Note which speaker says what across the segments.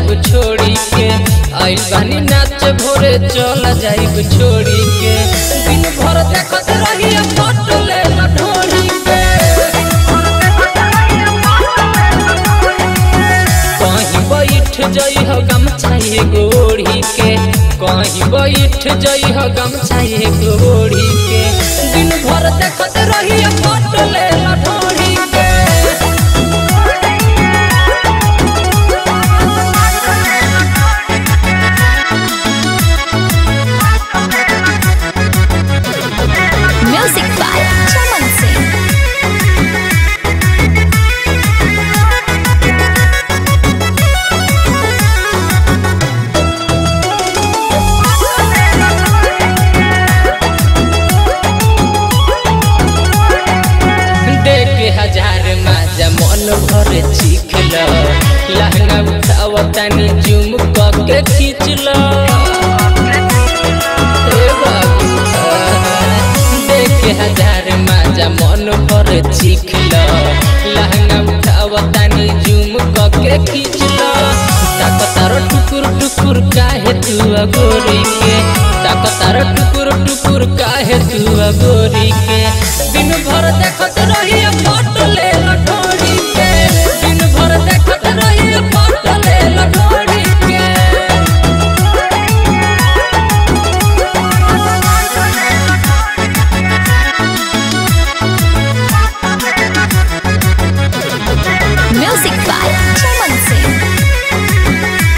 Speaker 1: जाइब छोड़ी के आइल बानी नाच भोरे चल जाइब छोड़ी के दिन भर देखत रही फोटो ले ढोड़ी के कहीं बैठ जई हो गमछाए गोड़ी के कहीं बैठ जई हो गमछाए गोड़ी के दिन भर देखत रही फोटो ले ढोड़ी के
Speaker 2: Music by Chaman Singh.
Speaker 1: देख के हजार माजा मन भर चीख ल लहंगा उठाव तनी जुम क के खींच ल हे बाबू देख के हजार माजा मन भर चीख ल लहंगा उठाव तनी जुम क के खींच ल ताकतार टुकुर टुकुर काहे तू अगोरी के ताकतार टुकुर टुकुर काहे तू अगोरी के दिन भर देखत रही फोटो ले लठोरी के दिन भर देखत रही फोटो ले लठोरी के
Speaker 2: Music by Chaman Singh.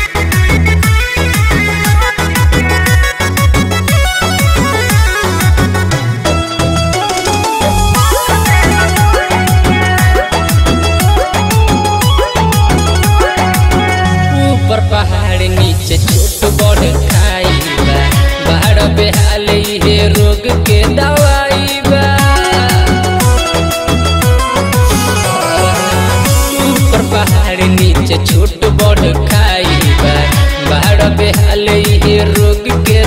Speaker 1: ऊपर पहाड़ नीचे छोट बड़ खाई बा बाहर बेहाल हे रोग के दवाई बा ऊपर पहाड़ नीचे छोट बड़ खाई बा बाहर बेहाल हे रोग के